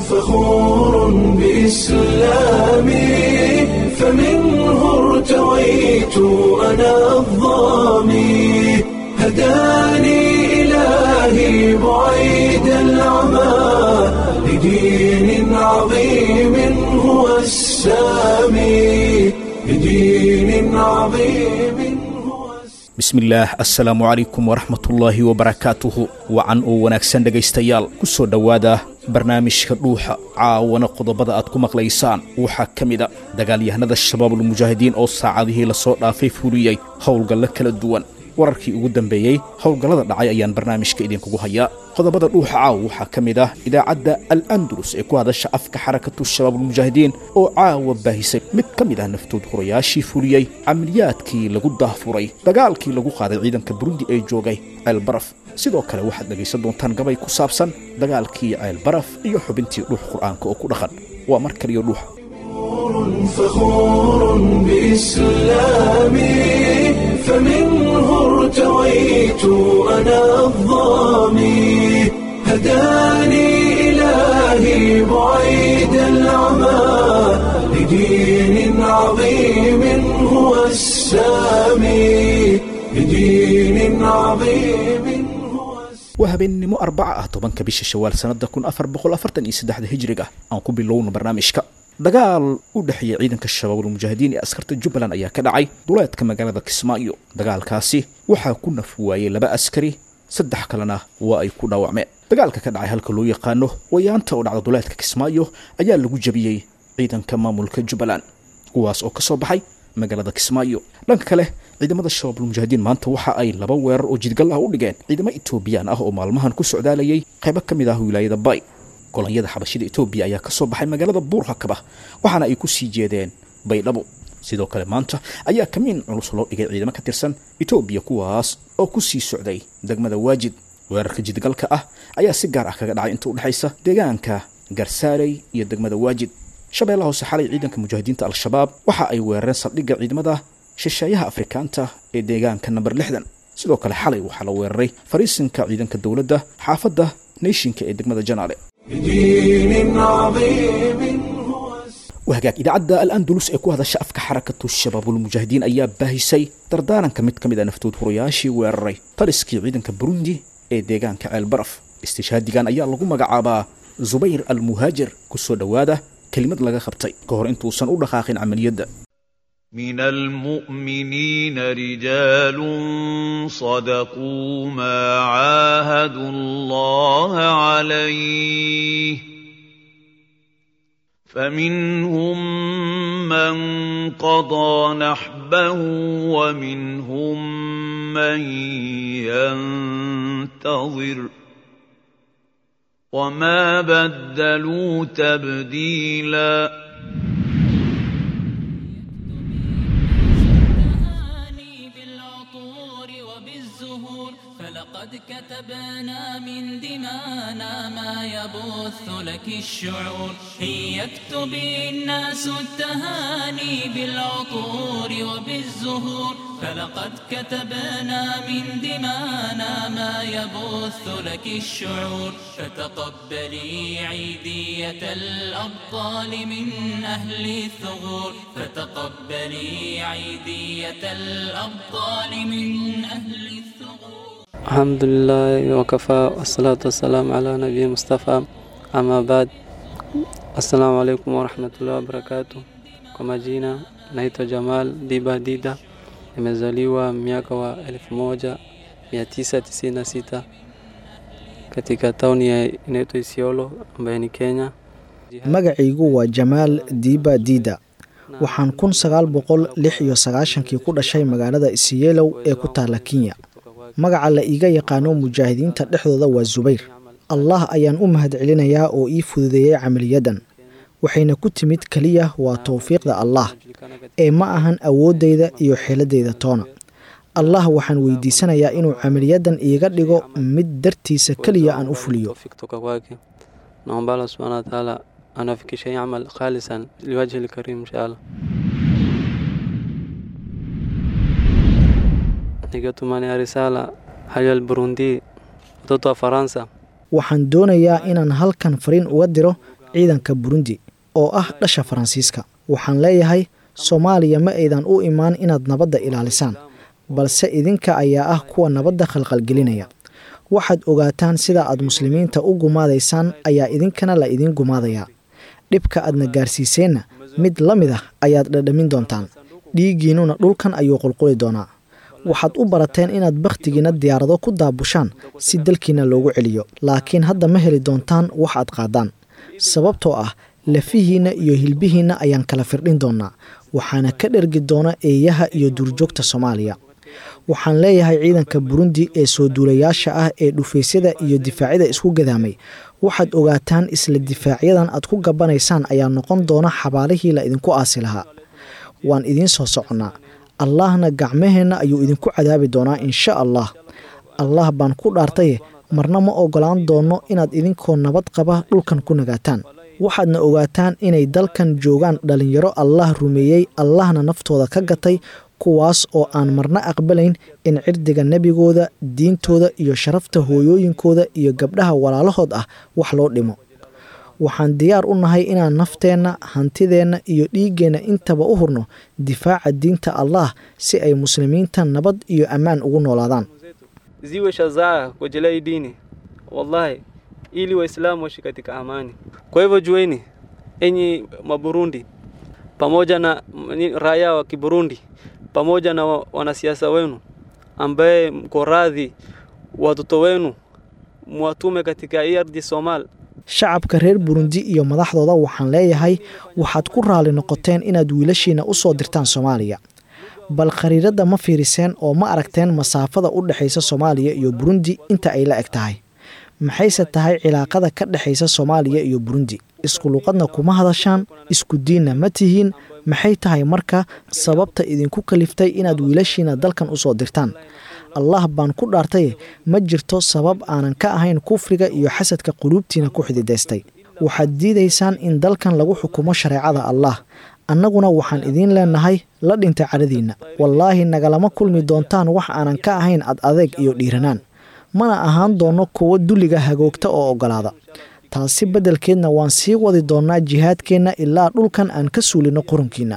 فخور بإسلامي فمنه ارتويت أنا الظامي هداني إلهي بعيد العمى لدين عظيم هو السامي لدين عظيم هو السامي bismillaah assalaamu calaykum waraxmatullaahi wabarakaatuhu wacan oo wanaagsan dhegaystayaal ku soo dhowaada barnaamijka dhuuxa caawana qodobada aad ku maqlaysaan waxaa ka mida dagaalyahanada shabaabulmujaahidiin oo saacadihii lasoo dhaafay fuliyey howlgallo kala duwan wararkii ugu dambeeyey howlgallada dhacay ayaan barnaamijka idinkugu hayaa qodobada dhuuxa caawa waxaa ka mid ah idaacadda al andalus ee ku hadasha afka xarakatu shabaabulmujaahidiin oo caawa baahisay mid ka mid ah naftood hurayaashii fuliyey camaliyaadkii lagu daafuray dagaalkii lagu qaaday ciidanka burundi ee joogay ceelbaraf sidoo kale waxaad dhegaysan doontaan gabay ku saabsan dagaalkii ceelbaraf iyo xubintii dhuux qur'aanka oo ku dhaqan waa mar kaliyo dhuuxa فخور بإسلامي فمنه ارتويت أنا الظامي هداني إلهي بعيد العمى لدين عظيم هو السامي لدين عظيم هو السامي waa habeennimo arbaca ah tobanka bisha shawaal sannada kun afar boqol afartan iyo saddexda hijriga aan ku bilowno barnaamijka dagaal u dhexeeya ciidanka shabaabulmujaahidiin ee askarta jubbaland ayaa ka dhacay duleedka magaalada kismaayo dagaalkaasi waxaa ku naf waayey laba askari saddex kalena waa ay ku dhaawacmeen dagaalka ka dhacay halka loo yaqaano wayaanta oo dhacda duleedka kismaayo ayaa lagu jebiyey ciidanka maamulka jubbaland kuwaas oo ka soo baxay magaalada kismaayo dhanka kale ciidamada shabaabulmujaahidiin maanta waxa ay laba weerar oo jidgal ah u dhigeen ciidamo etoobiyaan ah oo maalmahan ku socdaalayay qaybo ka mid ah wilaayada bay kolonyada xabashida etoobiya ayaa ka soo baxay magaalada buurhakaba waxaana ay ku sii jeedeen baydhabo sidoo kale maanta ayaa kamiin culus loo dhigay ciidamo ka tirsan etoobiya kuwaas oo ku sii socday degmada waajid weerarka jidgalka ah ayaa si gaar ah kaga dhacay inta udhexaysa deegaanka garsaarey iyo degmada waajid shabeellaha hoose xalay ciidanka mujaahidiinta al-shabaab waxa ay weerareen saldhigga ciidamada shisheeyaha afrikaanta ee deegaanka namber lixdan sidoo kale xalay waxaa la weeraray fariisinka ciidanka dowladda xaafadda neyshinka ee degmada janaale لدين عظيم هو السامي wahagaag idaacadda al andalus ee ku hadasha afka xarakatu shabaabulmujaahidiin ayaa baahisay dardaaranka mid ka mid a naftood hurayaashii weeraray taliskii ciidanka burundi ee deegaanka ceelbaraf istishhaadigan ayaa lagu magacaabaa zubayr al muhaajir ku soo dhowaada kelimad laga qabtay ka hor intuusan u dhaqaaqin camaliyadda من المؤمنين رجال صدقوا ما عاهدوا الله عليه فمنهم من قضى نحبه ومنهم من ينتظر وما بدلوا تبديلاً التهاني بالعطور وبالزهور فلقد كتبنا من دمانا ما يبث لك الشعور إن يكتب الناس التهاني بالعطور وبالزهور فلقد كتبنا من دمانا ما يبث لك الشعور فتقبلي عيدية الأبطال من أهل الثغور فتقبلي عيدية الأبطال من أهل الثغور الحمد لله وكفى والصلاة والسلام على نبي مصطفى أما بعد Assalamu alaikum warahmatullahi wabarakatuh. Kwa majina naitwa Jamal Diba Dida, nimezaliwa miaka wa 1996 katika tauni ya inaitwa Isiolo ambayo ni Kenya. magacaygu waa jamaal diiba diida waxaan kun sagaal boqol lix iyo sagaashankii ku dhashay magaalada isiyeelow ee ku taala kenya magaca la iiga yaqaano mujaahidiinta dhexdooda waa zubayr allah ayaan u mahadcelinayaa oo ii fududeeyey camaliyadan waxayna ku timid keliya waa towfiiqda allah ee ma ahan awooddayda iyo xeeladayda toona allah waxaan weydiisanayaa inuu camaliyadan iiga dhigo mid dartiisa keliya aan u fuliyo Tawfik kutoka kwake. Naomba Allah subhanahu wa ta'ala anafikisha hii amal khalisan liwajhi alkarim inshallah. Nigatumania risala haya Burundi watoto wa Faransa waxaan doonayaa inaan halkan fariin uga diro ciidanka burundi oo ah dhasha faransiiska waxaan leeyahay soomaaliya ma aydan u imaan inaad nabadda ilaalisaan balse idinka ayaa ah kuwa nabadda khalqalgelinaya waxaad ogaataan sida aad muslimiinta u gumaadaysaan ayaa idinkana la idiin gumaadayaa dhibka aadna gaarsiiseenna mid la mid ah ayaad dhadhamin doontaan dhiiggiinnuna dhulkan ayuu qulquli doonaa waxaad u barateen inaad bakhtigiinna diyaarado ku daabushaan si dalkiina loogu celiyo laakiin hadda ma heli doontaan wax aad qaadaan sababtoo ah lafihiinna iyo hilbihiinna ayaan kala firdhin doonaa waxaana ka dhergi doona eeyaha iyo duurjoogta soomaaliya waxaan leeyahay ciidanka burundi ee soo duulayaasha ah ee dhufaysyada iyo difaacyada isku gadaamay waxaad ogaataan isla difaacyadan aad ku gabanaysaan ayaa noqon doona xabaalihii la idinku aasi lahaa waan idiin soo soconnaa allahna gacmaheenna ayuu idinku cadaabi doonaa insha allah allah baan ku dhaartaye marna ma ogolaan doonno inaad idinkoo nabad qaba dhulkan ku nagaataan waxaadna ogaataan inay dalkan joogaan dhallinyaro allah rumeeyey allahna naftooda ka gatay kuwaas oo aan marna aqbalayn in cirdiga nebigooda diintooda iyo sharafta hooyooyinkooda iyo gabdhaha walaalahood ah wax loo dhimo waxaan diyaar u nahay inaan nafteenna hantideenna iyo dhiiggeenna intaba u hurno difaaca diinta allah si ay muslimiinta nabad iyo ammaan ugu noolaadaan ziwe shazaa kujelei dini wallahi ili waislamu waishi katika amani kwa hivyo jueni enyi maburundi pamoja na raia wa kiburundi pamoja na wanasiasa wenu ambaye mko radhi watoto wenu mwatume katika hii ardhi Somal. shacabka reer burundi iyo madaxdooda waxaan leeyahay waxaad ku raali noqoteen inaad wiilashiina u soo dirtaan soomaaliya bal khariiradda ma fiiriseen oo ma aragteen masaafada u dhexaysa soomaaliya iyo burundi inta ay la eg tahay maxayse tahay cilaaqada ka dhexaysa soomaaliya iyo burundi isku luqadna kuma hadashaan isku diinna ma tihiin maxay tahay marka sababta idinku kaliftay inaad wiilashiina dalkan u soo dirtaan allah baan ku dhaartaye ma jirto sabab aanan ka ahayn kufriga iyo xasadka quluubtiina ku xididaystay waxaad diidaysaan in dalkan lagu xukumo shareecada allah annaguna waxaan idiin leenahay la dhintay cadhadiinna wallaahi nagalama kulmi doontaan wax aanan ka ahayn ad adeeg iyo dhiiranaan mana ahaan doonno kuwo dulliga hagoogta oo oggolaada taasi beddelkeedna waan sii wadi doonnaa jihaadkeenna ilaa dhulkan aan ka suulino qurunkiinna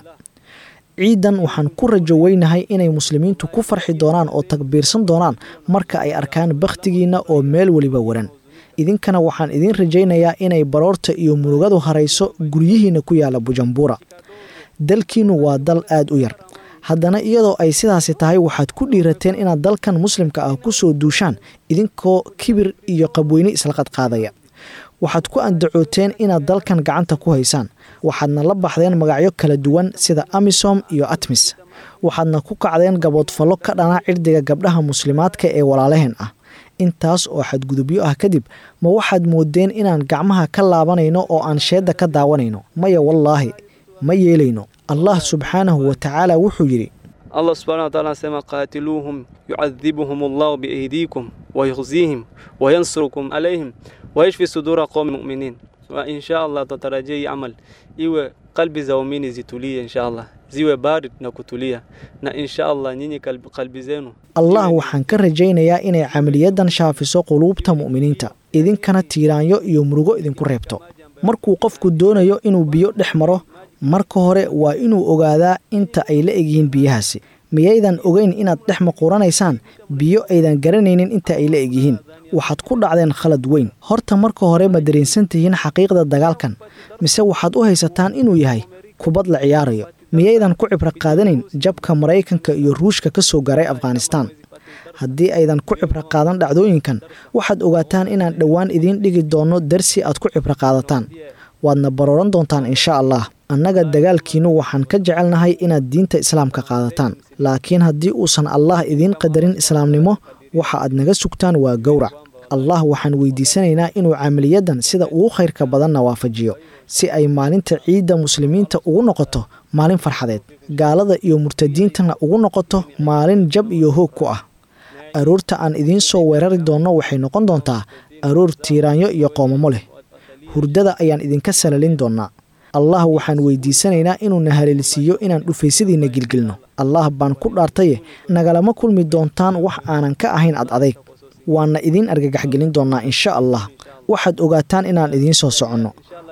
ciidan waxaan ku rajo weynahay inay muslimiintu ku farxi doonaan oo takbiirsan doonaan marka ay arkaan bakhtigiinna oo meel weliba waran idinkana waxaan idiin rajaynayaa inay baroorta iyo murugadu harayso guryihiinna ku yaala bujumbura dalkiinnu waa dal aad u yar haddana iyadoo ay sidaasi tahay waxaad ku dhiirateen inaad dalkan muslimka ah ku soo duushaan idinkoo kibir iyo qabweyne isla qadqaadaya waxaad ku andacooteen inaad dalkan gacanta ku haysaan waxaadna la baxdeen magacyo kala duwan sida amisom iyo atmis waxaadna ku kacdeen gaboodfallo ka dhana cirdiga gabdhaha muslimaadka ee walaalaheen ah intaas oo xadgudubyo ah kadib ma waxaad moodeen inaan gacmaha ka laabanayno oo aan sheedda ka daawanayno maya wallaahi ma yeelayno allah subxaanahu wa tacaala wuxuu yidhi Allah subhanahu wa ta'ala anasema qatiluhum yu'adhibuhum Allahu biaydikum wa yukhzihim wa yansurukum alayhim wa yashfi sudura qaumin mu'minin. Wa insha Allah tutarajia hii amal iwe qalbi za waumini zitulie insha Allah ziwe barid na kutulia na insha Allah nyinyi qalbi, qalbi zenu allah waxaan ka rajaynayaa inay camaliyadan shaafiso quluubta mu'miniinta idinkana tiiraanyo iyo murugo idinku reebto markuu qofku doonayo inuu biyo dhex maro marka hore waa inuu ogaadaa inta ay la egyihiin biyahaasi miyaydan ogeyn inaad dhex maquuranaysaan biyo aydan garanaynin inta ay la egyihiin waxaad ku dhacdeen khalad weyn horta marka hore ma dareensan tihiin xaqiiqda dagaalkan mise waxaad u haysataan inuu yahay kubad la ciyaarayo miyaydan ku cibro qaadanayn jabka maraykanka iyo ruushka ka soo gaaray afghanistaan haddii aydan ku cibro qaadan dhacdooyinkan waxaad ogaataan inaan dhowaan idiin dhigi doonno darsi aad ku cibro qaadataan waadna barooran doontaan insha allah annaga dagaalkiinnu waxaan ka jecelnahay inaad diinta islaamka qaadataan laakiin haddii uusan allah idiin qadarin islaamnimo waxa aad naga sugtaan waa gowrac allah waxaan weydiisanaynaa inuu camaliyadan sida ugu khayrka badanna waafajiyo si ay maalinta ciidda muslimiinta ugu noqoto maalin farxadeed gaalada iyo murtadiintana ugu noqoto maalin jab iyo hoog ku ah aroorta aan idiin soo weerari doonno waxay noqon doontaa aroor tiiraanyo iyo qoomamo leh hurdada ayaan idinka salalin doonnaa allah waxaan weydiisanaynaa inuuna haleelsiiyo inaan dhufaysadiinna gilgilno allah baan ku dhaartaye nagalama kulmi doontaan wax aanan ka ahayn ad adayg waana idiin argagaxgelin doonnaa insha allah waxaad ogaataan inaan idiin soo soconno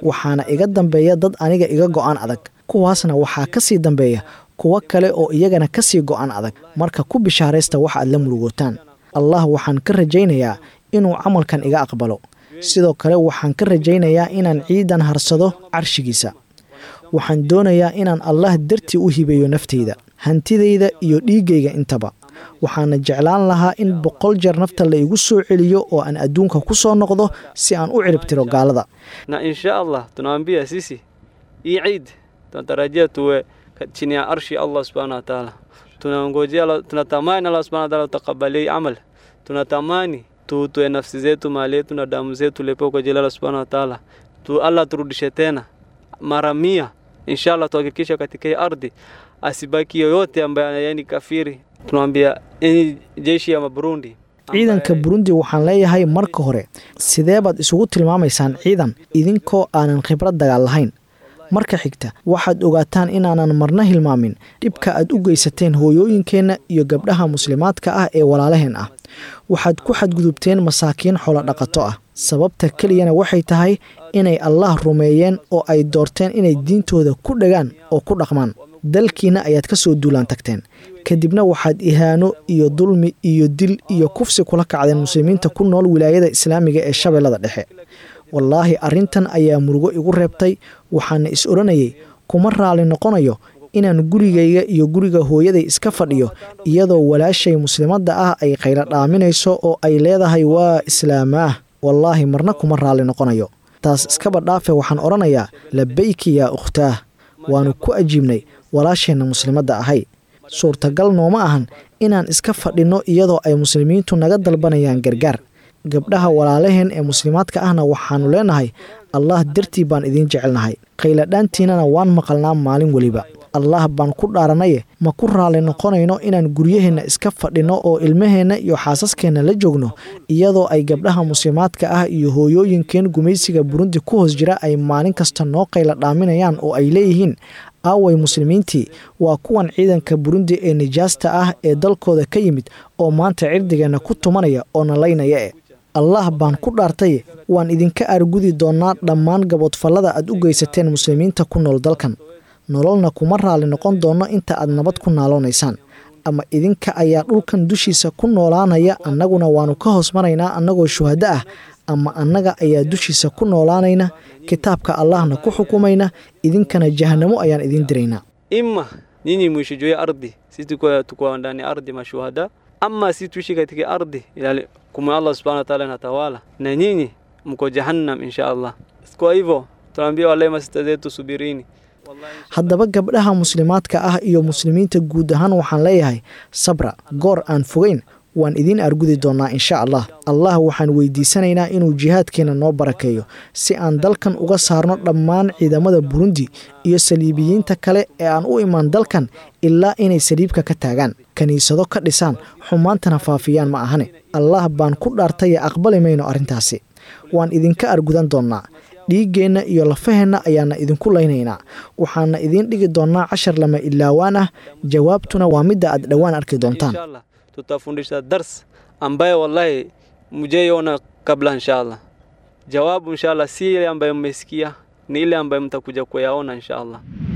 waxaana iga dambeeya dad aniga iga go'aan adag kuwaasna waxaa ka sii dambeeya kuwo kale oo iyagana ka sii go'an adag marka ku bishaaraysta wax aad la murugootaan allah waxaan ka rajaynayaa inuu camalkan iga aqbalo sidoo kale waxaan ka rajaynayaa inaan ciidan harsado carshigiisa waxaan doonayaa inaan allah dartii u hibeeyo naftayda hantidayda iyo dhiiggayga intaba waxaana jeclaan lahaa in boqol jeer nafta la igu soo celiyo oo aan adduunka ku soo noqdo si aan u ciribtiro gaalada na insha allah tunaambia sisi hii Eid tunatarajia tuwe chini ya arshi Allah subhanahu wa ta'ala. Tunangojea, Allah- tunatamani Allah subhanahu wa ta'ala utakabalie amal. Tunatamani tutoe nafsi zetu, mali yetu na damu zetu lepo kwa jina la Allah subhanahu wa ta'ala. Tu Allah turudishe tena mara mia, inshallah tuhakikisha katika hii ardhi asibaki yoyote ambaye yani kafiri. Tunamwambia enyi jeshi ya Burundi ciidanka burundi waxaan leeyahay marka hore sidee baad isugu tilmaamaysaan ciidan idinkoo aanan khibrad dagaal lahayn marka xigta waxaad ogaataan inaanan marna hilmaamin dhibka aad u geysateen hooyooyinkeenna iyo gabdhaha muslimaadka ah ee walaalaheen ah waxaad ku xadgudubteen masaakiin xolo dhaqato ah sababta keliyana waxay tahay inay allah rumeeyeen oo ay doorteen inay diintooda ku dhagaan oo ku dhaqmaan dalkiina ayaad ka soo duulaan tagteen kadibna waxaad ihaano iyo dulmi iyo dil iyo kufsi kula kacdeen muslimiinta ku nool wilaayada islaamiga ee shabeellada dhexe wallaahi arrintan ayaa murugo igu reebtay waxaana is odhanayay kuma raali noqonayo inaan gurigayga iyo guriga hooyaday iska fadhiyo iyadoo walaashay muslimadda ah ay qaylo dhaaminayso oo ay leedahay waa islaamaah wallaahi marna kuma raali noqonayo taas iskaba dhaafe waxaan odhanayaa labayki yaa ukhtaah waannu ku ajiibnay walaasheenna muslimadda ahay suurtagal nooma ahan inaan iska fadhinno iyadoo ay muslimiintu naga dalbanayaan gargaar gabdhaha walaalaheen ee muslimaadka ahna waxaannu leenahay allah dartii baan idiin jecelnahay qayladhaantiinana waan maqalnaa maalin weliba allah baan ku dhaaranaye ma ku raali noqonayno inaan guryaheenna iska fadhinno oo ilmaheenna iyo xaasaskeenna la joogno iyadoo ay gabdhaha muslimaadka ah iyo hooyooyinkeen gumaysiga burundi ku hoos jira ay maalin kasta noo qayla dhaaminayaan oo ay leeyihiin aaway muslimiintii waa kuwan ciidanka burundi ee nijaasta ah ee dalkooda ka yimid oo maanta cirdigeenna ku tumanaya oo nalaynaya e allah baan ku dhaartaye waan idinka aargudi doonnaa dhammaan gaboodfallada aad u geysateen muslimiinta ku nool dalkan nololna kuma raali noqon doonno inta aad nabad ku naaloonaysaan ama idinka ayaa dhulkan dushiisa ku noolaanaya annaguna waannu ka hoos maraynaa annagoo shuhaddo ah ama annaga ayaa dushiisa ku noolaanayna kitaabka allahna ku xukumayna idinkana jahanamo ayaan idiin diraynaa Imma nyinyi mwishi juu ya ardhi, sisi tuko tuko ndani ya ardhi mashuhada, ama sisi tuishi katika ardhi yale kuma Allah subhanahu wa ta'ala anatawala, na nyinyi mko jahannam insha Allah. Kwa hivyo tunaambia wale masista zetu subirini. haddaba gabdhaha muslimaadka ah iyo muslimiinta guud ahaan waxaan leeyahay sabra goor aan fogeyn waan idiin argudi doonnaa insha allah allah waxaan weydiisanaynaa inuu jihaadkeenna noo barakeeyo si aan dalkan uga saarno dhammaan ciidamada burundi iyo saliibiyiinta kale ee aan u imaan dalkan ilaa inay saliibka ka taagaan kiniisado ka dhisaan xumaantana faafiyaan ma ahane allah baan ku dhaartaye aqbali mayno arrintaasi waan idinka argudan doonnaa dhiiggeenna iyo lafaheenna ayaana idinku laynaynaa waxaana idiin dhigi doonnaa cashar lama ilaawaan ah jawaabtuna waa midda aad dhowaan arki doontaan Inshallah tutafundisha dars ambaye wallahi mjaiona kabla inshallah. Jawabu inshallah si ile ambayo mmesikia, ni ile ambayo mtakuja kuyaona inshallah.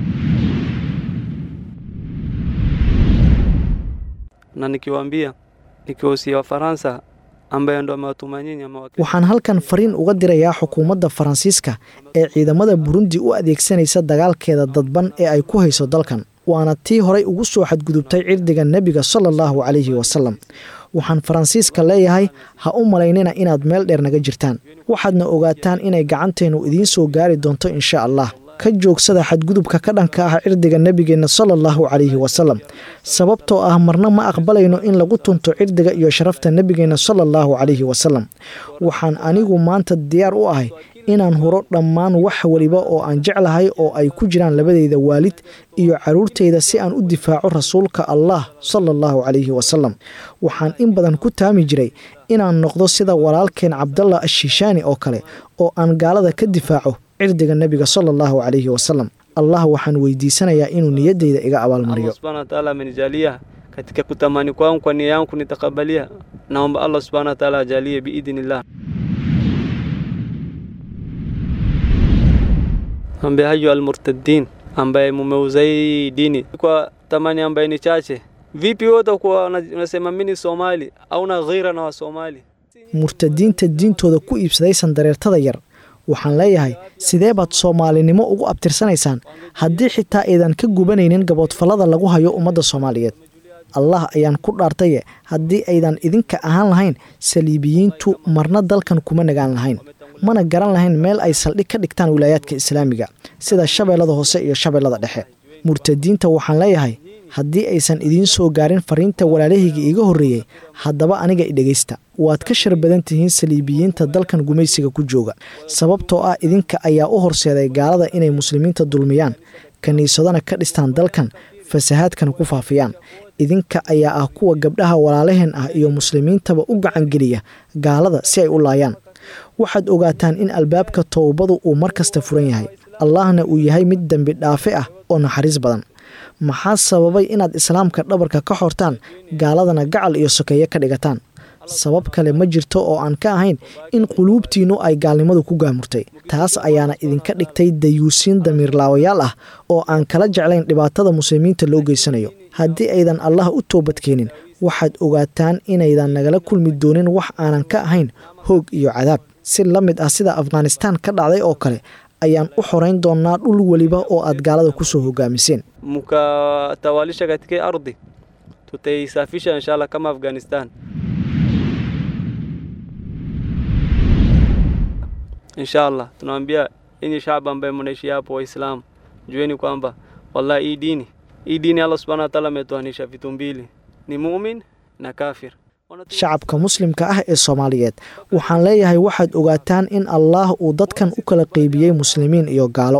Na nikiwaambia nikiwahusia Wafaransa ambaye ndo amewatuma nyinyi ama wake- waxaan halkan fariin uga dirayaa xukuumadda faransiiska ee ciidamada burundi u adeegsanaysa dagaalkeeda dadban ee ay ku hayso dalkan waana tii horay ugu soo xadgudubtay cirdiga nebiga sala allahu calayhi wasalam waxaan faransiiska leeyahay ha u malaynina inaad meel dheer naga jirtaan waxaadna ogaataan inay gacanteennu idiin soo gaari doonto insha allah ka joogsada xadgudubka ka dhanka ah cirdiga nebigeenna sala allahu calayhi wasalam sababtoo ah marna ma aqbalayno in lagu tunto cirdiga iyo sharafta nebigeenna sala allahu calayhi wasalam waxaan anigu maanta diyaar u ahay inaan huro dhammaan wax weliba oo aan jeclahay oo ay ku jiraan labadeyda waalid iyo carruurtayda si aan u difaaco rasuulka allah sala allahu calayhi wasalam waxaan in badan ku taami jiray inaan noqdo sida walaalkeen cabdallah ashishaani oo kale oo aan gaalada ka difaaco cirdiga nebiga sala allahu calayhi wasalam allah waxaan weydiisanayaa inuu niyaddayda iga abaalmariyo Allah subhanahu wa ta'ala amenijalia katika kutamani kwangu kwa nia yangu nitakabalia. Naomba Allah subhanahu wa ta'ala ajalie biidhnillah. ambaye hayo almurtadin ambaye mumeuzai dini kwa tamani ambaye ni chache vipi wote kuwa unasema mimi ni Somali au na ghira na Wasomali murtadiinta diintooda ku iibsaday sandareertada yar waxaan leeyahay sidee baad soomaalinimo ugu abtirsanaysaan haddii xitaa aydan ka gubanaynin gaboodfallada lagu hayo ummadda soomaaliyeed allah ayaan ku dhaartaye haddii aydan idinka ahaan lahayn saliibiyiintu marna dalkan kuma nagaan lahayn mana garan lahayn meel ay saldhig ka dhigtaan wilaayaadka islaamiga sida shabeellada hoose iyo shabeellada dhexe murtadiinta waxaan leeyahay haddii aysan idiin soo gaarin fariinta walaalahayga iiga horreeyey haddaba aniga idhegaysta waad ka shar badan tihiin saliibiyiinta dalkan gumaysiga ku jooga sababtoo ah idinka ayaa u horseeday gaalada inay muslimiinta dulmiyaan kiniisadana ka dhistaan dalkan fasahaadkana ku faafiyaan idinka ayaa ah kuwa gabdhaha walaalaheen ah iyo muslimiintaba u gacangeliya gaalada si ay u laayaan waxaad ogaataan in albaabka towbadu uu mar kasta furan yahay allahna uu yahay mid dembi dhaafe ah oo naxariis badan maxaa sababay inaad islaamka dhabarka ka xortaan gaaladana gacal iyo sokeeye ka dhigataan sabab kale ma jirto oo aan ka ahayn in quluubtiinnu ay gaalnimadu ku gaamurtay taas ayaana idinka dhigtay dayuusiin damiirlaawayaal ah oo aan kala jeclayn dhibaatada muslimiinta loo geysanayo haddii aydan allah u toobadkeenin waxaad ogaataan inaydan nagala kulmi doonin wax aanan ka ahayn hoog iyo cadaab si la mid ah sida afghanistaan ka dhacday oo kale ayaan u xorayn doonnaa dhul weliba oo aad gaalada ku soo hogaamiseen mukatawalisha katika ardhi tutaisafisha inshallah kama Afghanistan inshallah tunaambia ini shaba ambaye mnaishi hapo waislamu jueni kwamba wallahi hii dini hii dini Allah subhanahu wa ta'ala ametuanisha vitu mbili ni mumin na kafir shacabka muslimka ah ee soomaaliyeed waxaan leeyahay waxaad ogaataan in allaah uu dadkan u kala qeybiyey muslimiin iyo gaalo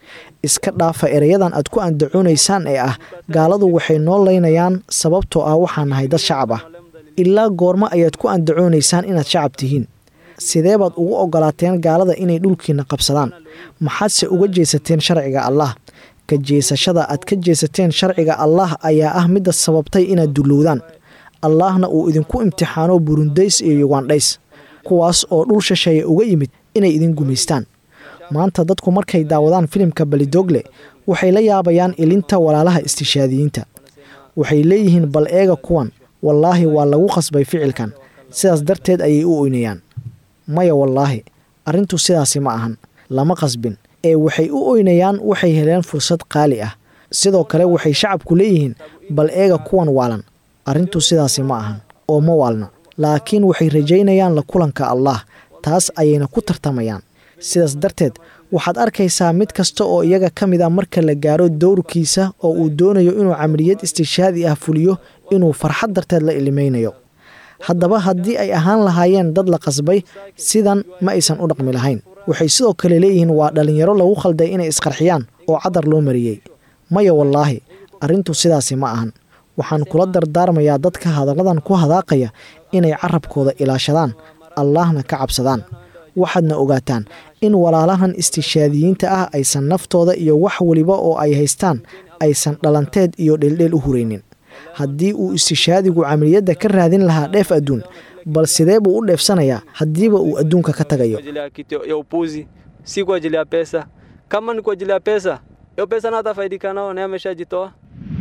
iska dhaafa erayadan aad ku andacoonaysaan ee ah gaaladu waxay noo leynayaan sababtoo ah waxaan nahay dad shacab ah ilaa goormo ayaad ku andacoonaysaan inaad shacab tihiin sidee baad ugu ogolaateen gaalada inay dhulkiinna qabsadaan maxaadse uga jeesateen sharciga allah ka jeesashada aad ka jeesateen sharciga allah ayaa ah midda sababtay inaad dullowdaan allaahna uu idinku imtixaano burundays iyo yugandhays kuwaas oo dhul shisheeye uga yimid inay idin gumaystaan maanta dadku markay daawadaan filimka balidogle waxay la yaabayaan ilinta walaalaha istishaadiyiinta waxay leeyihiin bal eega kuwan wallaahi waa lagu qasbay ficilkan sidaas darteed ayay u oynayaan maya wallaahi arrintu sidaasi ma ahan lama qasbin ee waxay u oynayaan waxay heleen fursad qaali ah sidoo kale waxay shacabku leeyihiin bal eega kuwan waalan arrintu sidaasi ma ahan oo ma waalna laakiin waxay rajaynayaan la kulanka allaah taas ayayna ku tartamayaan sidaas darteed waxaad arkaysaa mid kasta oo iyaga ka mid a marka la gaaro dowrkiisa oo uu doonayo inuu camaliyad istishaadi ah fuliyo inuu farxad darteed la ilimaynayo haddaba haddii ay ahaan lahaayeen dad la qasbay sidan ma aysan u dhaqmi lahayn waxay sidoo kale leeyihiin waa dhallinyaro lagu khalday inay isqarxiyaan oo cadar loo mariyey maya wallaahi arrintu sidaasi ma ahan waxaan kula dardaarmayaa dadka hadalladan ku hadaaqaya inay carabkooda ilaashadaan allaahna ka cabsadaan waxaadna ogaataan in walaalahan istishaadiyiinta ah aysan naftooda iyo wax weliba oo ay haystaan aysan dhalanteed iyo dheeldheel u huraynin haddii uu istishaadigu camaliyadda ka raadin lahaa dheef adduun bal sidee buu u dheefsanayaa haddiiba uu adduunka ka tagayo ajili ya kitu ya upuzi, si kwa ajili ya pesa. Kama ni kwa ajili ya pesa, hiyo pesa na hatafaidika nao, naye ameshajitoa.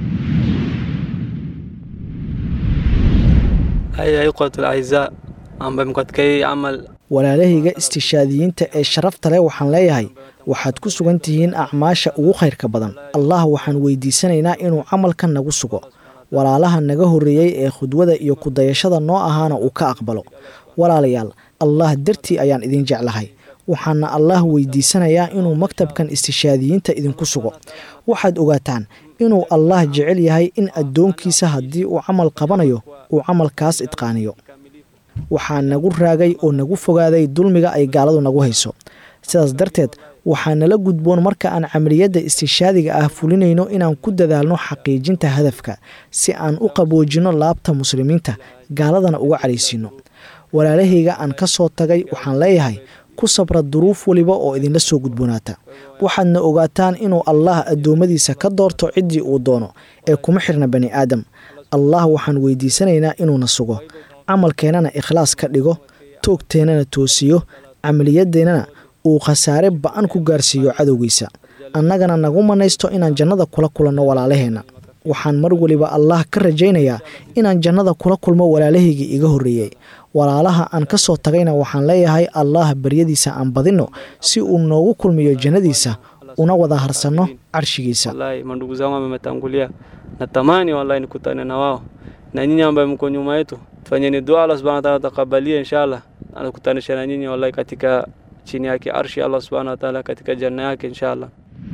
Haya ikhwatul aizaa, ambaye mko katika hii amal walaalahayga istishaadiyiinta ee sharafta leh waxaan leeyahay waxaad ku sugan tihiin acmaasha ugu khayrka badan allah waxaan weydiisanaynaa inuu camalkan nagu sugo walaalaha naga horreeyey ee khudwada iyo kudayashada noo ahaana uu ka aqbalo walaalayaal allah dartii ayaan idin jeclahay waxaana allah weydiisanayaa inuu maktabkan istishaadiyiinta idinku sugo waxaad ogaataan inuu allah jecel yahay in addoonkiisa haddii uu camal qabanayo uu camalkaas idqaaniyo waxaa nagu raagay oo nagu fogaaday dulmiga ay gaaladu nagu hayso sidaas darteed waxaa nala gudboon marka aan camaliyadda istishaadiga ah fulinayno inaan ku dadaalno xaqiijinta hadafka si aan u qaboojinno laabta muslimiinta gaaladana uga cadhaysiinno walaalahayga aan ka soo tagay waxaan leeyahay ku sabra duruuf weliba oo idinla soo gudboonaata waxaadna ogaataan inuu allah addoommadiisa ka doorto ciddii uu doono ee kuma xirna bani aadam allah waxaan weydiisanaynaa inuuna sugo camalkeennana ikhlaas ka dhigo toogteennana toosiyo camaliyadeennana uu khasaare ba-an ku gaarsiiyo cadowgiisa annagana nagu manaysto inaan jannada kula kulanno walaalaheenna waxaan mar weliba allah ka rajaynayaa inaan jannada kula kulmo walaalahaygii iga horreeyey walaalaha aan ka soo tagayna waxaan leeyahay allah baryadiisa aan badinno si uu noogu kulmiyo jannadiisa una wada harsanno carshigiisa wallahi mandugu zangu wametangulia natamani wallahi nikutane na wao na nyinyi ambaye mko nyuma yetu fanyeni dua Allah subhanahu wa ta'ala takabalie inshallah anakutanisha na nyinyi wallahi katika chini yake arshi Allah subhanahu wa ta'ala katika janna yake inshallah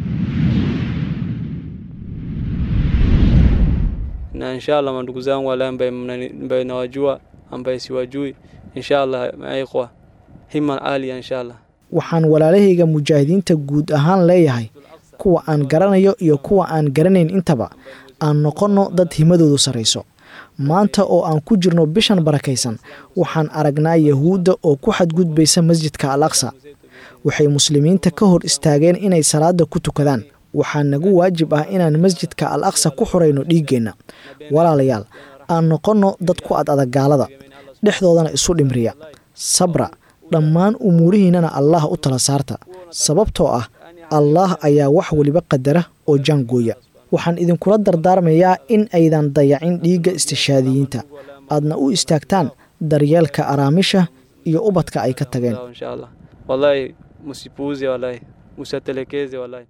na inshallah mandugu zangu wale ambaye mnani- ambaye nawajua ambaye siwajui inshallah maikhwa himma alia inshallah waxaan walaalahayga mujaahidiinta guud ahaan leeyahay kuwa aan garanayo iyo kuwa aan garanayn intaba aan noqonno dad himadoodu sarrayso maanta oo aan ku jirno bishan barakaysan waxaan aragnaa yahuudda oo ku xadgudbaysa masjidka al aqsa waxay muslimiinta ka hor istaageen inay salaada ku tukadaan waxaa nagu waajib ah inaan masjidka al aqsa ku xurayno dhiiggeenna walaalayaal aan noqonno dad ku ad adag gaalada dhexdoodana isu dhimriya sabra dhammaan umuurihiinnana allah u tala saarta sababtoo ah allaah ayaa wax weliba qadara oo jaangooya waxaan idinkula dardaarmayaa in aydan dayacin dhiigga istishaadiyiinta aadna u istaagtaan daryeelka araamisha iyo ubadka ay ka tageen Sawa, inshallah wallahi msipuuze wallahi msatelekeze wallahi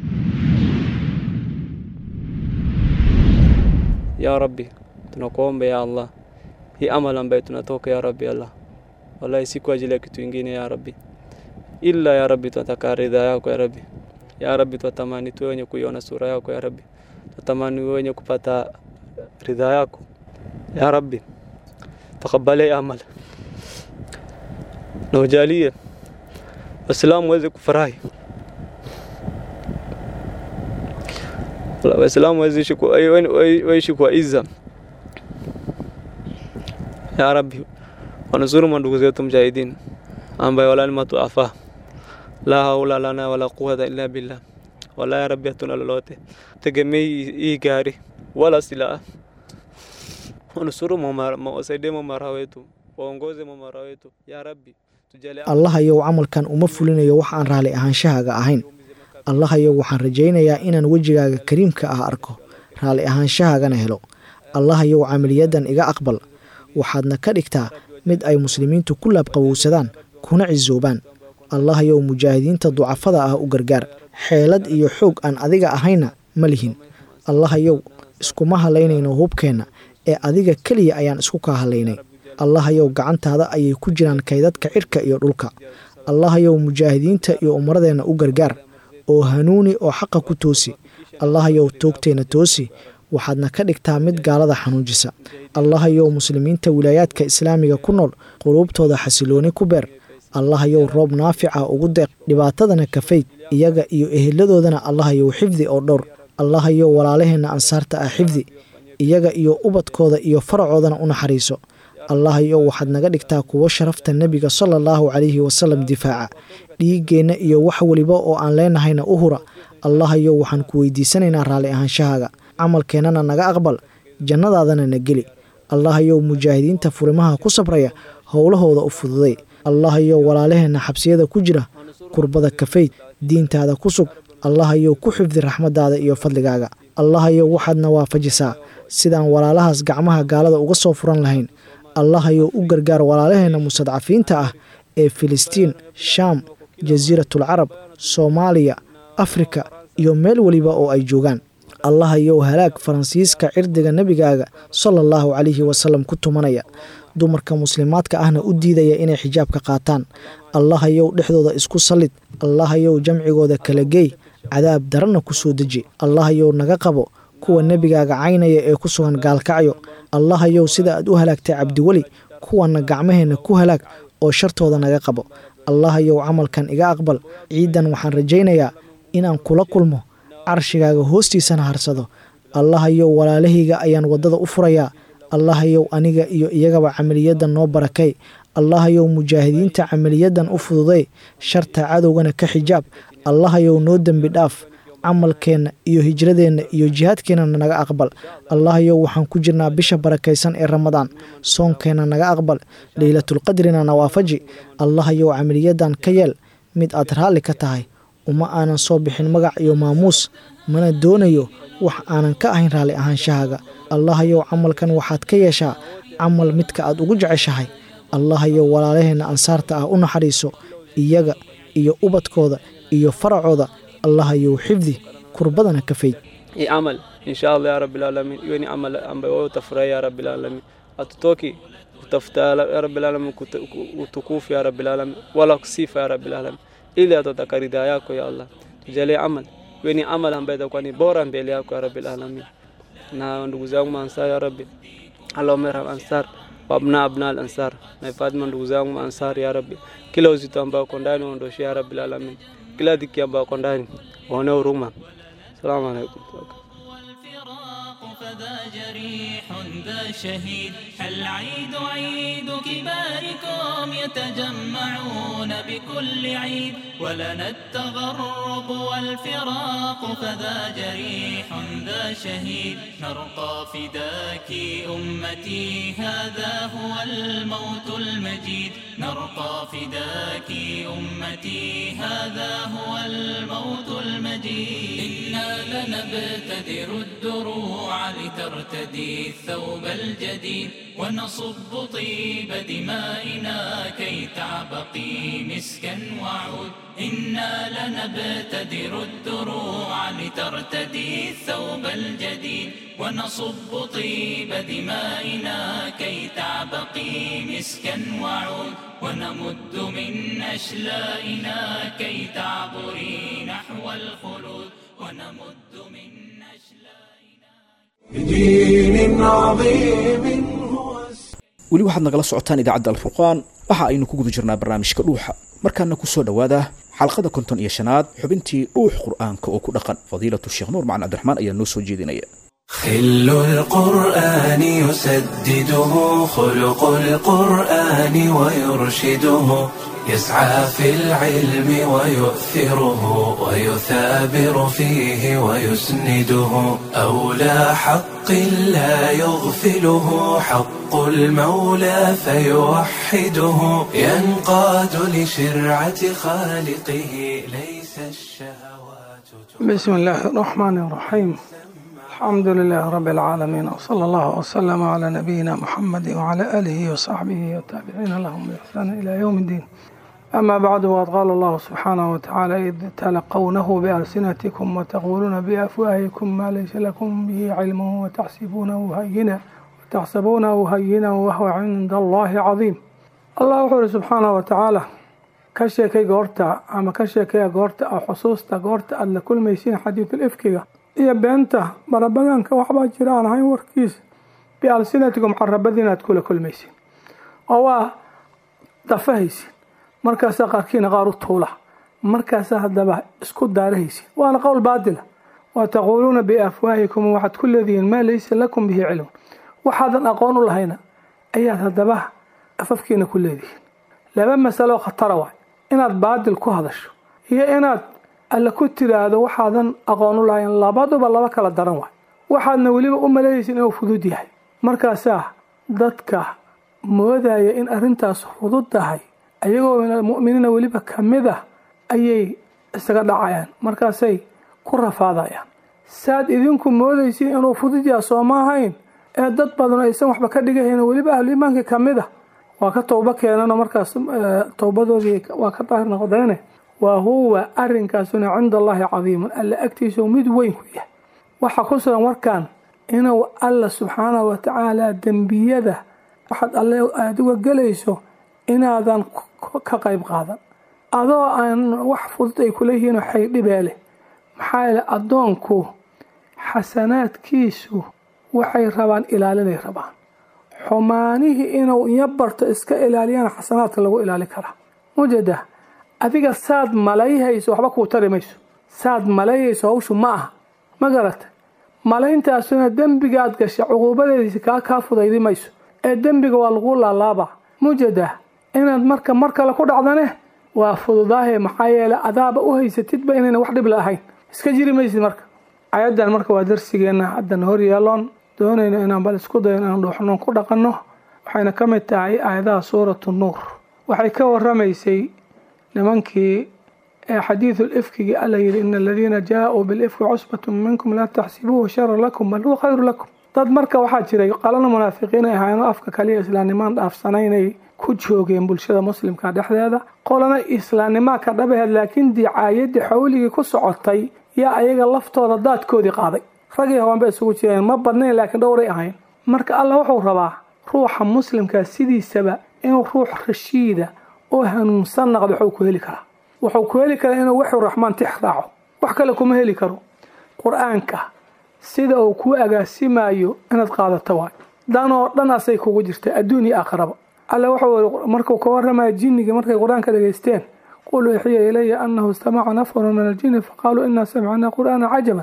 ya rabbi tunakuomba ya allah hii amal ambayo tunatoka ya rabbi allah wallahi si kwa ajili ya kitu ingine ya rabbi ila ya rabbi tunataka ridha yako ya rabbi ya rabbi twatamani tuwe wenye kuiona sura yako ya rabbi twatamani tuwe wenye kupata ridha yako ya rabbi takabalia amal na ujalie waislamu waweze kufurahi Wala- waislamu waishi kwa- wai- wai- waishi kwa iza ya rabbi wanusuru mandugu zetu mjahidin ambaye wala ni matuafa la haula lana wala quwata illa billah wala ya rabbi hatuna lolote tegemei hii gari wala silaha wanusuru mamara- ma- wasaidie mamara wetu waongoze mamara wetu ya rabbi tujalie allahayow camalkan uma fulinayo wax aan raali ahaanshahaaga ahayn allahayow waxaan rajaynayaa inaan wejigaaga kariimka ah arko raali ahaanshahaagana helo allahayow camaliyadan iga aqbal waxaadna ka dhigtaa mid ay muslimiintu ku laabqabowsadaan kuna cisoobaan allahayow mujaahidiinta ducafada ah u gargaar xeelad iyo xoog aan adiga ahayna ma lihin allahayow iskuma halaynayno hubkeenna ee adiga keliya ayaan isku kaa halaynay allahayow gacantaada ayay ku jiraan kaydadka cirka iyo dhulka allahayow mujaahidiinta iyo umaradeenna u gargaar oo hanuuni oo xaqa ku toosi allahayow toogteenna toosi waxaadna ka dhigtaa mid gaalada xanuujisa allahayow muslimiinta wilaayaadka islaamiga ku nool quluubtooda xasilooni ku beer allahayow roob naafica ugu deeq dhibaatadana kafayd iyaga iyo eheladoodana allahayow xifdi oo dhowr allahayow walaalaheenna ansaarta ah xifdi iyaga iyo ubadkooda iyo faracoodana u naxariiso allahayow waxaad naga dhigtaa kuwo sharafta nebiga sala allahu calayhi wasalam difaaca dhiiggeenna iyo wax weliba oo aan leenahayna u hura allahayow waxaan ku weydiisanaynaa raalli ahaanshahaaga camalkeennana naga aqbal jannadaadana na geli allahayow mujaahidiinta furimaha ku sabraya howlahooda u fududay allahayow walaalaheenna xabsiyada ku jira kurbada kafayd diintaada ku sug allahayow ku xifdi raxmadaada iyo fadligaaga allahayow waxaadna waafajisaa sidaan walaalahaas gacmaha gaalada uga soo furan lahayn allahayow u gargaar walaalaheenna mustadcafiinta ah ee filistiin shaam jasiiratul carab soomaaliya afrika iyo meel weliba oo ay joogaan allahayow halaag faransiiska cirdiga nebigaaga sala allahu calayhi wasalam ku tumanaya dumarka muslimaadka ahna u diidaya inay xijaabka qaataan allahayow dhexdooda isku sallid allahayow jamcigooda kala geey cadaab daranna ku soo deji allahayow naga qabo kuwa nebigaaga caynaya ee ku sugan gaalkacyo allahayow sida aad u halaagtay cabdiweli kuwanna gacmaheenna ku halaag oo shartooda naga qabo allahayow camalkan iga aqbal ciidan waxaan rajaynayaa inaan kula kulmo carshigaaga hoostiisana harsado allahayow walaalahayga ayaan waddada u furayaa allahayow aniga iyo iyagaba camaliyadan noo barakay allahayow mujaahidiinta camaliyadan u fududay sharta cadowgana ka xijaab allahayow noo dembi dhaaf camalkeenna iyo hijradeenna iyo jihaadkeennana naga aqbal allahayow waxaan ku jirnaa bisha barakaysan ee ramadaan soonkeenna naga aqbal leylatulqadrina nawaafaji allahayow camaliyadan ka yeel mid aad raalli ka tahay uma aanan soo bixin magac iyo maamuus mana doonayo wax aanan ka ahayn raalli ahaanshahaaga allahayow camalkan waxaad ka yeeshaa camal midka aad ugu jeceshahay allahayow walaalaheenna ansaarta ah u naxariiso iyaga iyo ubadkooda iyo faracooda allahayow xifdi kurbadana ka fayd hii amal insha allah ya rabbil alamin iwe ni amal ambayo wewe utafurahi ya rabbil alamin hatutoki kutafuta ya rabbil alamin kuta- ku- utukufu ya rabbil alamin wala kusifa ya rabbil alamin ili atataka ridhaa yako ya allah tujalie amal iwe ni amal ambayo itakuwa ni bora mbele yako ya rabbil alamin na ndugu zangu maansar ya rabbi allahumma irham ansar wa abna abna al ansar na Fatima ndugu zangu maansar ya rabbi kila uzito ambao uko ndani uondoshe ya rabbil alamin kila dhiki ambao uko ndani waone huruma salamu alaikum والفراق فذا جريح ذا شهيد العيد عيد كباركم يتجمعون بكل عيد ولنا التغرب والفراق فذا جريح ذا شهيد نرقى فداك أمتي هذا هو الموت المجيد نرقى فداك أمتي هذا هو الموت المجيد إنا لنبتدر الدروع لترتدي الثوب الجديد ونصب طيب دمائنا كي تعبقي مسكا وعود إنا لنبتدر الدروع لترتدي الثوب الجديد ونصب طيب دمائنا كي تعبقي مسكا وعود ونمد من أشلائنا كي تعبري نحو الخلود ونمد من أشلائنا بدين عظيم هو weli waxaad nagala socotaan idaacadda alfurqaan waxa aynu ku guda jirnaa barnaamijka dhuuxa markaana ku soo dhowaada xalqada konton iyo shanaad xubintii dhuux qur'aanka oo ku dhaqan fadiilatu sheekh nuur macalin cabdiraxmaan ayaa noo soo jeedinaya خل القرآن يسدده خلق القرآن ويرشده يسعى في العلم ويؤثره ويثابر فيه ويسنده أولى حق لا يغفله حق المولى فيوحده ينقاد لشرعة خالقه ليس الشهوات بسم الله الرحمن الرحيم الحمد لله رب العالمين وصلى الله وسلم على نبينا محمد وعلى آله وصحبه والتابعين لهم بإحسان إلى يوم الدين أما بعد وقد قال الله سبحانه وتعالى إذ تلقونه بألسنتكم وتقولون بأفواهكم ما ليس لكم به علم وتحسبونه هينا وتحسبونه هينا وهو عند الله عظيم الله وحده سبحانه وتعالى ka sheekay goorta ama ka sheekaya goorta ah xusuusta goorta aad la kulmaysiin xadiidul ifkiga iyo beenta barabagaanka waxbaa jira aan ahayn warkiisa bialsinatikum carabadiina aad kula kulmaysiin oo waa dafahaysiin markaasaa qaarkiina qaar u tuula markaasaa haddaba isku daarahaysiin waana qowl baatila wa taquuluuna biafwaahikum waxaad ku leedihiin maa laysa lakum bihi cilmun waxaadan aqoon u lahayna ayaad haddaba afafkiina ku leedihiin laba masalo khatara waay inaad baadil ku hadasho iyo inaad alle ku tiraahdo waxaadan aqoon u lahayn labaduba laba kala daran waay waxaadna weliba u maleeyaysin inuu fudud yahay markaasaa dadka moodaya in arrintaas fudud tahay ayagoo min almu'miniina weliba ka mid ah ayay isaga dhacayaan markaasay ku rafaadayaan saad idinku moodaysin inuu fudud yahay soo ma ahayn ee dad badan aysan waxba ka dhigahayn weliba ahlu iimaanka ka mid ah waa ka towbo keenano markaas towbadoodii waa ka daahir noqdeene wa huwa arrinkaasuna cinda allahi cadiimun alla agtiisa mid weyn ku yahay waxaa ku sugan warkan inuu alla subxaanahu watacaala dembiyada waxaad alle aada uga gelayso inaadan ka qayb qaadan adoo aan wax fudud ay kula yihiin waxay dhibee leh maxaa yeele addoonku xasanaadkiisu waxay rabaan ilaalinay rabaan xumaanihii inuu iyo barto iska ilaaliyana xasanaadka lagu ilaali karaa mujada adiga saad malayhayso waxba kuu tari mayso saad malayhayso hawshu ma aha ma garata malayntaasuna dembigaad gashay cuquubadeediisi kaa kaa fudaydi mayso ee dembiga waa lagu laalaaba mujada inaad marka mar kale ku dhacdane waa fududaahe maxaa yeele adaaba u haysatidba inayna wax dhib la ahayn iska jiri maysid marka ayadan marka waa darsigeenna haddan hor yeeloon doonayno inaan bal isku dayo inaan dhuuxnoon ku dhaqanno waxayna ka mid tahay aayadaha suuratu nuur waxay ka waramaysay nimankii ee xadiidu lifkigi alla yidhi ina aladiina jaa-uu bilifki cusbatun minkum laa taxsibuuhu shara lakum bal huwa khayru lakum dad marka waxaa jiray qalana munaafiqiin ay ahaayeen oo afka kaliya islaamnimaan dhaafsanaynay ku joogeen bulshada muslimka dhexdeeda qolana islaamnimaa ka dhabaheed laakiin dicaayadii xawligii ku socotay yaa ayaga laftooda daadkoodii qaaday ragii hawaan ba isugu jireen ma badnayn laakiin dhowray ahayn marka allah wuxuu rabaa ruuxa muslimka sidiisaba inuu ruux rashiida oo hanuunsan naqdo waxuu ku heli karaa wuxuu ku heli karaa inuu waxuu raxmaan tix raaco wax kale kuma heli karo qur-aanka sida uu kuu agaasimayo inaad qaadato waay danoo dhan asay kugu jirta adduun iyo aakhiraba alle wuxuu markuu ka waramaya jinnigii markay qur-aanka dhegaysteen qul uxiya ilaya annahu istamaca nafarun min aljinni faqaaluu inaa samicnaa qur'aana cajaban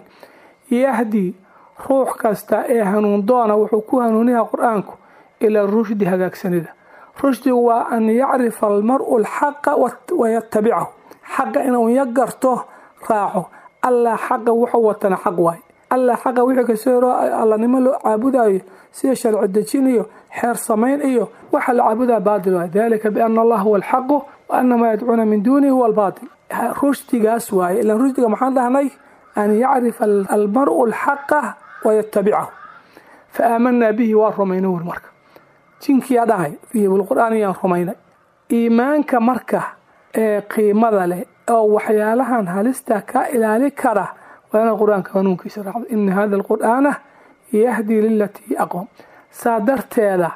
yahdi ruux kasta ee hanuun doona wuxuu ku hanuuniyaa qur-aanku ilaa rushdi hagaagsanida rushdigu waa an yacrifa almaru alxaqa wayatabicahu xaqa inuu ya garto raaco allah xaqa wuxuu watana xaq waay allah xaqa wixii kasoo hero allanimo loo caabudayo sida sharci dejin iyo xeer samayn iyo waxa la caabudaa baatil waay dalika biana allah huwa alxaqu wa ana maa yadcuuna min duunihi huwa albaatil rushdigaas waaye ilan rushdiga maxaan dhahnay an yacrifa almaru alxaqa wayatabicahu fa aamanaa bihi waa rumayna wer marka jinkiyaa dhahay fiihi bilqur'aan yaan rumaynay iimaanka marka ee qiimada leh oo waxyaalahan halista ka ilaali kara waa inaad qur-aanka hanuunkiisa raacdo ina hada alqur'aana yahdii lilatii aqwam saa darteeda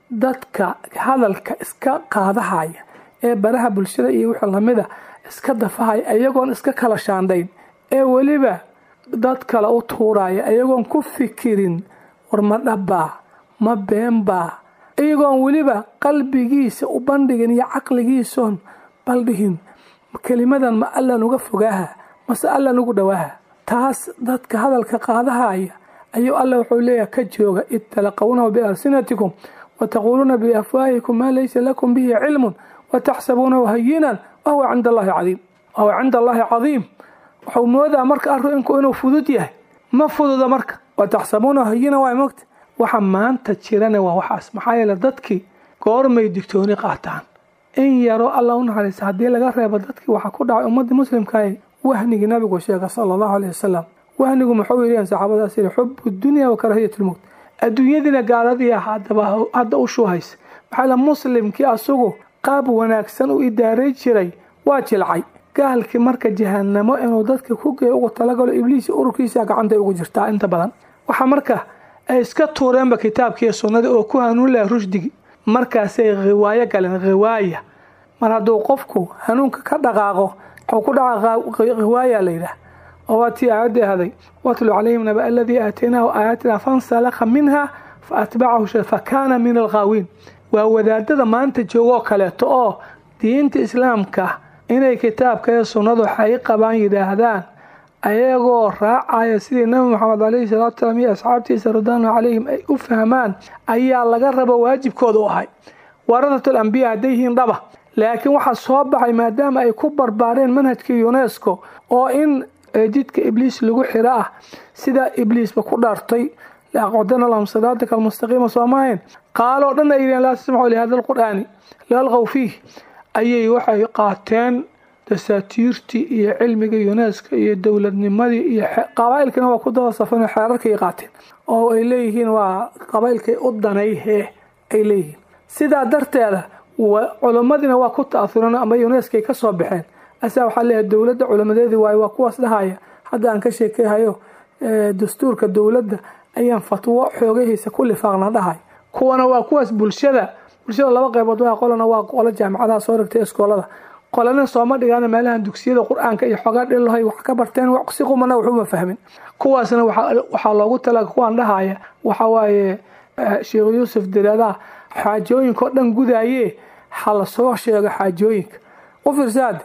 dadka hadalka iska qaadahaya ee baraha bulshada iyo wixii lamida iska dafahaya iyagoon iska kala shaandhayn ee weliba dad kale u tuuraya iyagoon ku fikirin war ma dhabbaa ma beenbaa iyagoon weliba qalbigiisa u bandhigin iyo caqligiisoon baldhihin kelimadan ma allan uga fogaaha mase allan ugu dhowaaha taas dadka hadalka qaadahaya ayuu alla wuxuu leeyahay ka jooga id talaqawnahu bialsinatikum wataquuluuna biafwaahikum maa laysa lakum bihi cilmun wataxsabuunahu hayinan wahuwa cinda allahi cadiim wahuwa cinda allahi cadiim wuxuu moodaa marka arinku inuu fudud yahay ma fududa marka wataxsabuunahu hayinan waa mogta waxa maanta jirana waa waxaas maxaa yeele dadkii goormay digtooni qaataan in yaro alla u naxariista haddii laga reebo dadkii waxaa ku dhacay ummadii muslimkaah wahnigii nabigu sheegay sala allahu aleyh wasalam wahnigu muxuu yidhi saxaabadaas yidhi xubu dunya wa karahiyat lmowt adduunyadiina gaaladii hadaba hadda u shuuhaysa maxaa yeele muslimkii asugu qaab wanaagsan u idaaray jiray waa jilcay gaalkii marka jahanamo inuu dadka ku geeyo ugu talagalo ibliis ururkiisa gacantay ugu jirtaa inta badan waxaa marka ay iska tuureenba kitaabkiiyo sunnadii oo ku hanuun laha rushdigi markaasay khiwaayo galeen khiwaaya mar hadduu qofku hanuunka ka dhaqaaqo wuxuu ku dhaca khiwaaya la yidhaah oo waa tii aayadda ahday watlu calayhim naba aladii aataynaahu aayaatina fansalakha minha fa atbacahu fa kaana min alghaawiin waa wadaadada maanta joogoo kaleeto oo diinta islaamka inay kitaabka iyo sunnadu waxay qabaan yidhaahdaan ayagoo raacaya sidii nabi maxamed caleyhi salaatu salaam iyo asxaabtiisa ridwaanu calayhim ay u fahmaan ayaa laga rabo waajibkooda u ahay waradatul ambiya hadday yihiin dhaba laakiin waxaa soo baxay maadaama ay ku barbaareen manhajkii unesco oo in jidka ibliis lagu xiro ah sida ibliisba ku dhaartay laaqcudana lahum siraatika almustaqiima soomahayn qaaloo dhan ay yidheen laa tasmacu lihada alqur'aani lalqow fiih ayay waxay qaateen dasaatiirtii iyo cilmigii uneska iyo dowladnimadii iyo qabaa'ilkina waa ku daba safan xeerarkay qaateen oo ay leeyihiin waa qabaa'ilkay u danayhe ay leeyihiin sidaa darteeda culimmadiina waa ku ta'aureen ama uneska ay ka soo baxeen asaa waxaa leeyahay dowladda culimadeedii waaye waa kuwaas dhahaya hadda aan ka sheekehayo dastuurka dowladda ayaan fatwo xoogahaysa ku lifaaqna dhahay kuwana waa kuwaas bulshada bulshada laba qaybood waa qolana waa qolo jaamacadaha soo dhigtay iskoolada qolana sooma dhigaan meelahan dugsiyada qur-aanka iyo xoogaa dhilahay wax ka barteen si qumana waxuma fahmin kuwaasna waxaa loogu talaga kuwaan dhahaya waxa waaye sheekh yuusuf direedaa xaajooyinka oo dhan gudaaye ha la soo sheego xaajooyinka u fiirsaade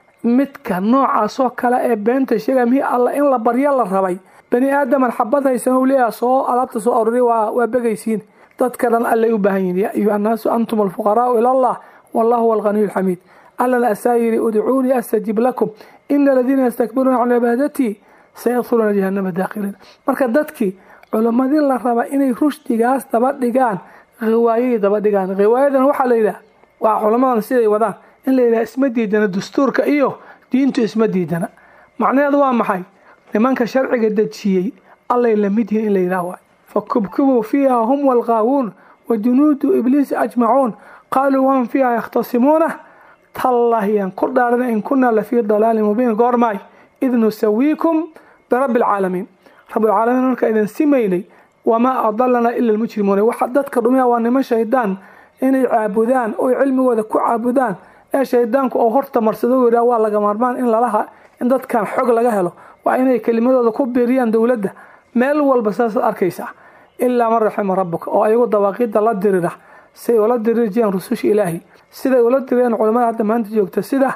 midka noocaasoo kale ee beenta sheega mihii alla in la baryo la rabay bani aadaman xabad haysan u leeyaha soo alaabta soo aruriy waa begaysiin dadka dhan allay u baahan yihin yaa ayuha annaasu antum alfuqaraau ila allah wallahu huwa alghaniyu alxamiid allana asaa yidhi udcuunii astajib lakum ina aladiina yastakbiruuna can cibaadatii sayadkhuluuna jahannama daakhiliin marka dadkii culimmadii la raba inay rushdigaas daba dhigaan khiwaayay daba dhigaan khiwaayadan waxaa la yidhaha waa culamadan siday wadaan in la yidhaha isma diidana dastuurka iyo diintu isma diidana macnaheedu waa maxay nimanka sharciga dejiyey allay la mid yihiin in la yidhaah waay fakubkibuu fiiha hum walqaawuun wa junuudu ibliisi ajmacuun qaaluu wahum fiiha yakhtasimuuna tallahiyan ku dhaarana in kunaa lafii dalaalin mubiin goormaay id nusawiikum birabbi alcaalamiin rabbilcaalamiin marka idin simaynay wamaa adalana ila almujrimuuna waxa dadka dhumiya waa niman shaydaan inay caabudaan oy cilmigooda ku caabudaan ee shaydaanku oo horta marsado yidhaah waa laga maarmaan in lalaha in dadkan xog laga helo waa inay kelimadooda ku biiriyaan dowladda meel walba saasaad arkaysaa ilaa man raxima rabbuka oo ayagu dawaaqiidda la dirira siay ula diriri jireen rususha ilaahi siday ula dirireen culamada hadda maanta joogta sida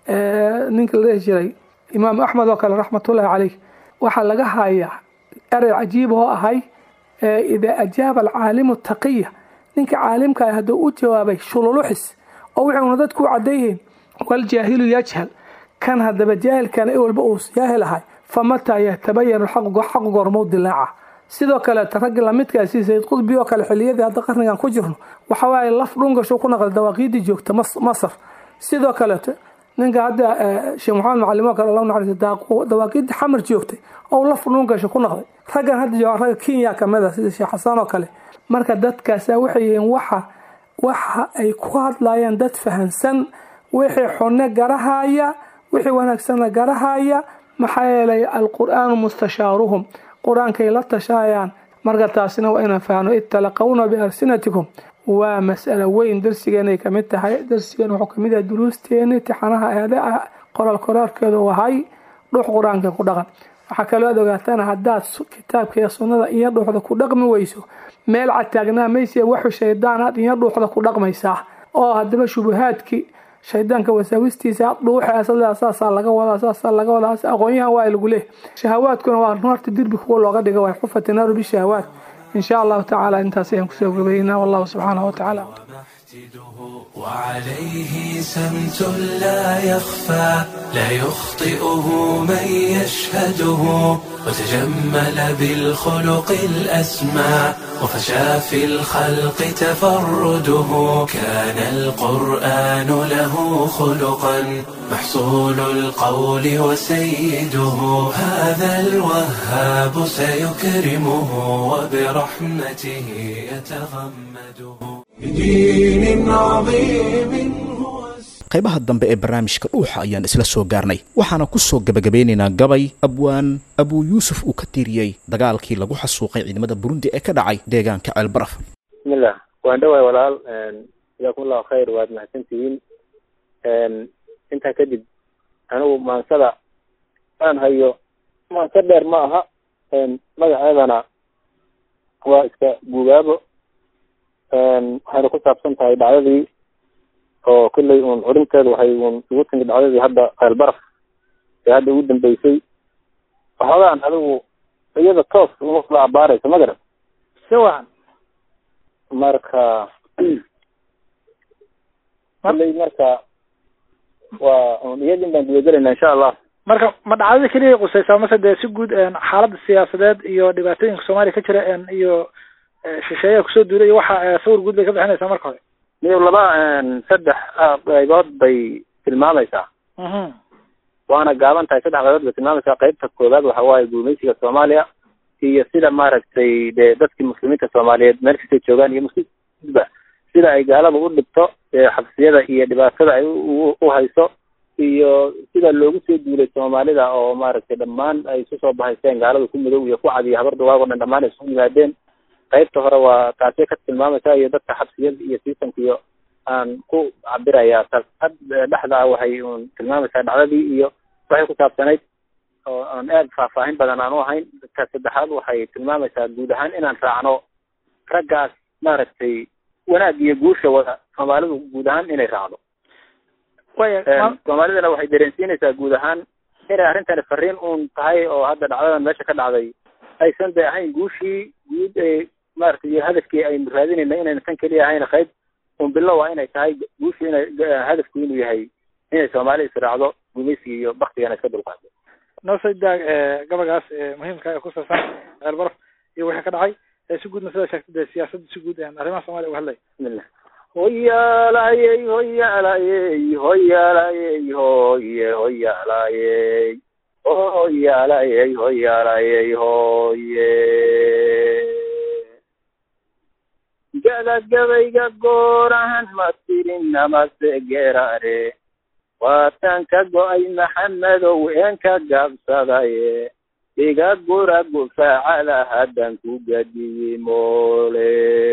ninka la dhihi jiray imaam axmed oo kale raxmatullaahi caleyh waxaa laga hayaa erey cajiib oo ahay idaa ajaaba alcaalimu taqiya ninka caalimka ah hadduu u jawaabay shululuxis oo wuxuuna dadku u cadayyihiin waljaahilu yajhal kan haddaba jaahilkana walba uu jaahil ahay famataa yatabayanu xaqu goormow dilaaca sidoo kaleeta raggi lamidkaasi sayid qudbi oo kale xiliyadii hadda qarnigan ku jirno waxawaaye laf dhungashu ku naqday dawaaqiidii joogta masar sidoo kaleeto ninka hadda sheekh maxamed macallim oo kale allah naxariiso dawaaqiidii xamar joogtay oo laf dhungashu ku naqday raggan hadda jooga ragga kenya kamid a sida sheekh xasan oo kale marka dadkaasa waxay yihiin waxa waxa ay ku hadlayaan dad fahansan wixii xunne garahaya wixii wanaagsanna garahaya maxaa yeelay alqur'aanu mustashaaruhum qur-aankay la tashaayaan marka taasina waa inaan fahno id talaqawna bialsinatikum waa mas'alo weyn darsigeenay kamid tahay darsigeen wuxuu kamid yahay duruusteeni tixanaha eede ah qoraal qoraarkeeda u ahay dhux qur-aanka ku dhaqan waxaa kaloo aad ogaatana haddaad kitaabka iyo sunnada iyo dhuuxda ku dhaqmi weyso meel cadtaagnaa maysiya waxu shaydaan aad iyo dhuuxda ku dhaqmaysaa oo haddaba shubuhaadkii shaydaanka wasaawistiisa dhuuxa saasaa laga wadaa saasaa laga wadaa aqoonyahan waa lagu leeh shahawaadkuna waa naarta dirbi kuwa looga dhiga waa xufati naaru bishahawaat in sha allahu tacaala intaas ayaan kusoo gabaynaa wallahu subxaanahu watacaala وعليه سمت لا يخفى لا يخطئه من يشهده وتجمل بالخلق الأسمى وفشى في الخلق تفرده كان القرآن له خلقا محصول القول وسيده هذا الوهاب سيكرمه وبرحمته يتغمده بدين عظيم هو qaybaha dambe ee barnaamijka dhuuxa ayaan isla soo gaarnay waxaana ku soo gebagabeynaynaa gabay abwaan abuu yuusuf uu ka tiriyey dagaalkii lagu xasuuqay ciidamada burundi ee ka dhacay deegaanka ceelbaraf bismillah waan dhawaay walaal jazaakum allahu khayr waad mahadsantihiin intaa kadib anigu maansada aan hayo maanso dheer ma aha magaceedana waa iska guubaabo waxayna ku saabsan tahay dhacdadii oo kolley uun curinteedu waxay uun ugu timid dhacdadii hadda ceelbaraf ee hadda ugu dambeysay waxoogaan adigu iyada toos uma kula abaarayso ma garan si wacan marka kolley marka waa un iyadin baan gudagelayna insha allah marka ma dhacdada keliya qusaysaa mase dee si guud xaaladda siyaasadeed iyo dhibaatooyinka soomaaliya ka jira iyo shisheeyaha kusoo duulay iyo waxa sawir guud bay ka bixinaysaa marka hore miyo laba saddex qaybood bay tilmaamaysaa waana gaaban tahay saddex qaybood bay tilmaamaysaa qaybta koowaad waxa waaye guumeysiga soomaaliya iyo sida maaragtay dee dadkii muslimiinta soomaaliyeed meel kastay joogaan iyo muslimba sida ay gaalada u dhibto xabsiyada iyo dhibaatada ay u hayso iyo sida loogu soo duulay soomaalida oo maaragtay dhammaan ay isu soo bahaysteen gaalada ku midow iyo ku cad iyo habar dugaag o dhan dhammaan ay isugu yimaadeen qaybta hore waa taasay ka tilmaamaysaa iyo dadka xabsiyada iyo sistamka iyo aan ku cabirayaa tad dhexda ah waxay un tilmaamaysaa dhacdadii iyo waxay ku saabsanayd oo aan aad faahfaahin badan aan u ahayn ka saddexaad waxay tilmaamaysaa guud ahaan inaan raacno raggaas maaragtay wanaag iyo guusha wada soomaalidu guud ahaan inay raacdo soomaalidana waxay dareensiinaysaa guud ahaan inay arrintani fariin uun tahay oo hadda dhacdadan meesha ka dhacday aysan de ahayn guushii guud ee maaragtay iyo hadafkii aynu raadinayna inayna tan keliya ahayn qayb un bilo waa inay tahay guushii inay hadafku inuu yahay inay soomaali israacdo gumaysiga iyo baktigana iska dulqaado noo soo daag gabagaas muhiimka ee ku saabsan ceelbaraf iyo wixii ka dhacay si guudna sidaa sheegtay dee siyaasadda si guud arrimaha soomaaliya uga hadlay bismillah hoyaalayey hoyaalayey hoyaalayey hoye hoyaalayey hoyaalayey hoyaalayey hoye gadagabayga goorahan ma tirin namase gerare waatan ka go-ay maxamedow een ka gaabsadaye iga gura gufaacada haddan ku gadiyi moole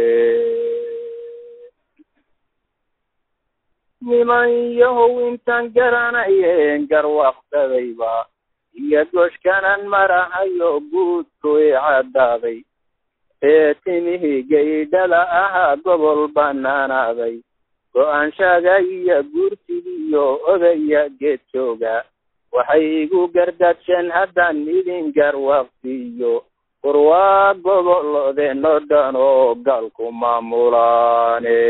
niman yahow intaan garanayeen garwaqsadayba iyo goshkanan marahayo guudku i caddaaday ee timihii gaydhada ahaa gobol banaanaaday go-aanshaaga iyo guurtigiiyo odaya geed jooga waxay igu gardadsheen haddaan idin garwaqsiiyo war waa gobolodeen oo dhan oo galku maamulaane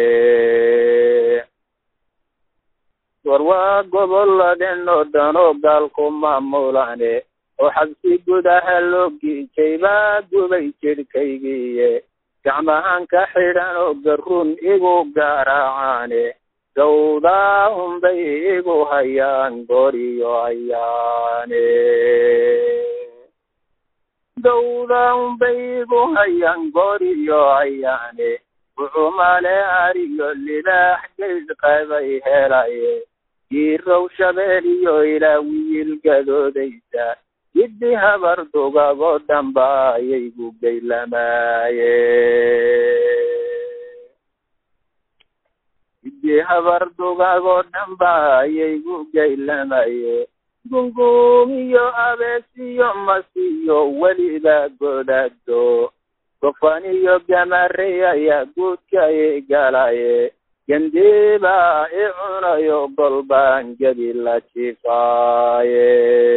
war waa gobolodeen oo dhan oo gaalku maamulaane oo xabsi gudaha loo giijay baa gubay jidhkaygiiye gacmahan ka xidhan oo garuun igu garaacaane gawdaa unbay igu hayaan gooriyo hayaane gawdaa unbay igu hayaan gooriyo hayaane wuxumale ariyo libaax geyd qabay helaye giirow shabeel iyo ilaa wiil gadoodaysa giddi habar dugagoo dhanba ayaygu geylamaaye giddi habar dugagoo dhanba ayaygu geylamaye gunguum iyo abees iyo masiyo weliba godado gofan iyo gamarey ayaa guudka i galaye gendiba i cunayo golbaan gebi la jifaaye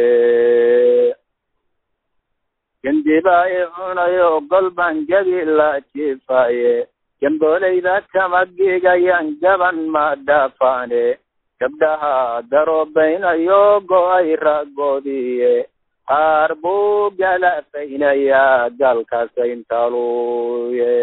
gendiba i cunayo golbaan gebi la jifaaye gembooleyda kama gigayaan gaban ma dhaafaane gabdhaha daroobaynayo go-ay raggoodiye qaar buu galafaynayaa galkasayntaluye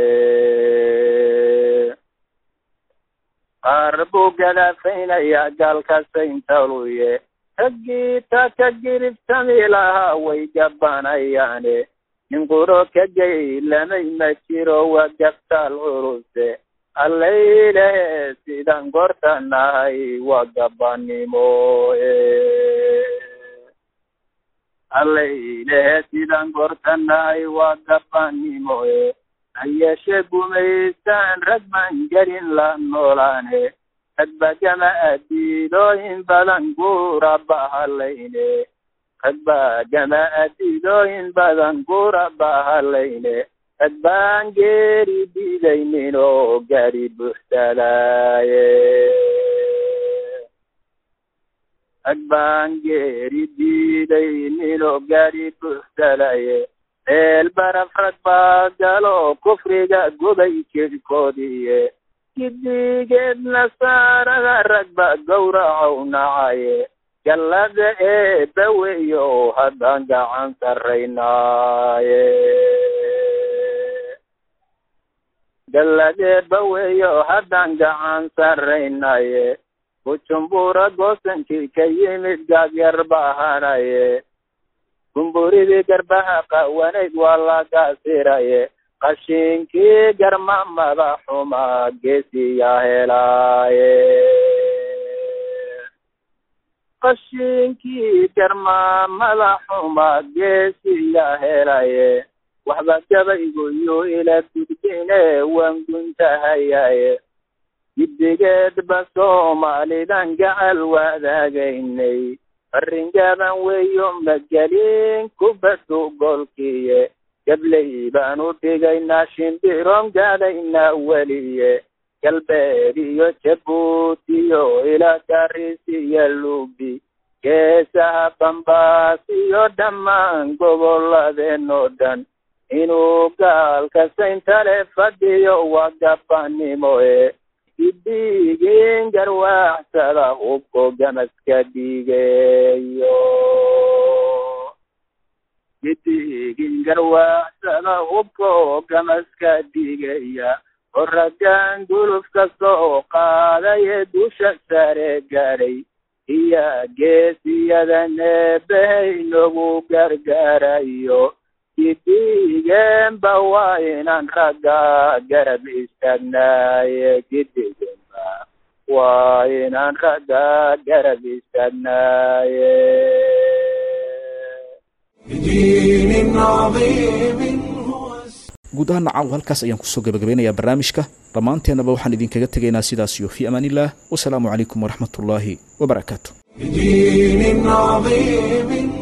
qaar buu galafaynayaa galkasayntaluye raggiita ka giribtami lahaa way gabanayaane nin quro ka geylamay ma jiro waa gabtaal culuse allaylehe sidaan gorta nahay waa gabanimo allaylehe sidaan gorta nahay waa gabanimo hayeeshe gumaystaan rag baan gelin la noolaane ragbagama adiidooyin badan guura bahalayne ragbagama adiidooyin badan guura bahalayne rag baan geeri diidaynin oo gaari buuxsadaaye rag baan geeri diidaynin oo gaari buuxsadaye meel baraf rag baa galo kufriga gubay jidhkoodiiye gidigeed nasaarada rag baa gowracow nacaye gallada eebba weyo haddaan gacan sarraynaaye galladeeba weyo haddaan gacan sarraynaye bujumbura goosankii ka yimid gaabyar bahanaye gumburidii garbaha qawanayd waa lagaasiraye qashinkii garma madaxuma geesiya helaaye qashinkii garma madaxuma geesiya helaye waxba gabayguyu ila gudbine waan guntahayaye gidigeedba soomaalidan gacal wadaagaynay arringaban weeyo magelin kubaddu golkiye gabley baan u dhigaynaa shimbiroon gaadaynaa weliye galbeed iyo jabuutiyo ilaa garis iyo lubi geesaha bambaas iyo dhammaan goboladeen oo dhan inuu gaalka sayntale fadhiyo waa gabanimo e idiigin garwaacsada hubko gamaska dhiigeeyo idiigin garwaacsada hubko gamaska dhiigeya oo raggan gulufka soo qaadaye dusha sare gaadhay iyo geesiyadan eebbahey nagu gargaarayo gidigeenba waa inaan ragga garab istaagnaaye gidigeenba waa inaan ragga garab istaagnaaye بدين عظيم guud ahaan nacaw halkaas ayaan kusoo gabagabeynayaa barnaamijka dhammaanteennaba waxaan idinkaga tegaynaa sidaas iyo fii amaanillaah wasalaamu calaykum waraxmatullaahi wabarakaatu بدين عظيم